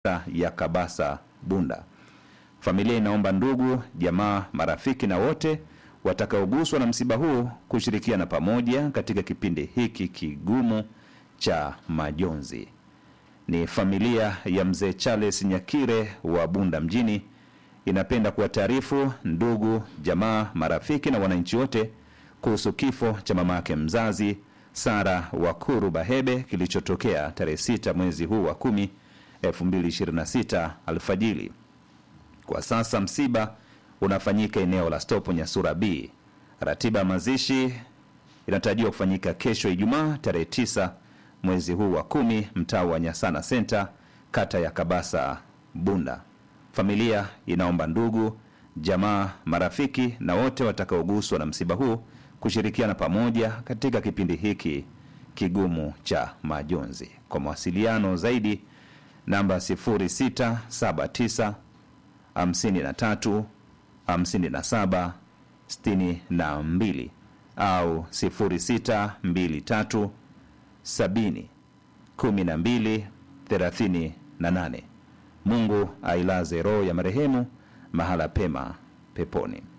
ya Kabasa Bunda. Familia inaomba ndugu, jamaa, marafiki na wote watakaoguswa na msiba huu kushirikiana pamoja katika kipindi hiki kigumu cha majonzi. Ni familia ya mzee Charles Nyakire wa Bunda mjini inapenda kuwataarifu ndugu, jamaa, marafiki na wananchi wote kuhusu kifo cha mama yake mzazi Sara Wakuru Bahebe kilichotokea tarehe 6 mwezi huu wa 10 2026 alfajiri. Kwa sasa msiba unafanyika eneo la Stopo Nyasura B. Ratiba ya mazishi inatarajiwa kufanyika kesho Ijumaa tarehe 9 mwezi huu wa kumi, mtaa wa Nyasana Center, kata ya Kabasa Bunda. Familia inaomba ndugu, jamaa, marafiki na wote watakaoguswa na msiba huu kushirikiana pamoja katika kipindi hiki kigumu cha majonzi. Kwa mawasiliano zaidi namba 0679 53 57 62 au 0623 70 12 38. Mungu ailaze roho ya marehemu mahala pema peponi.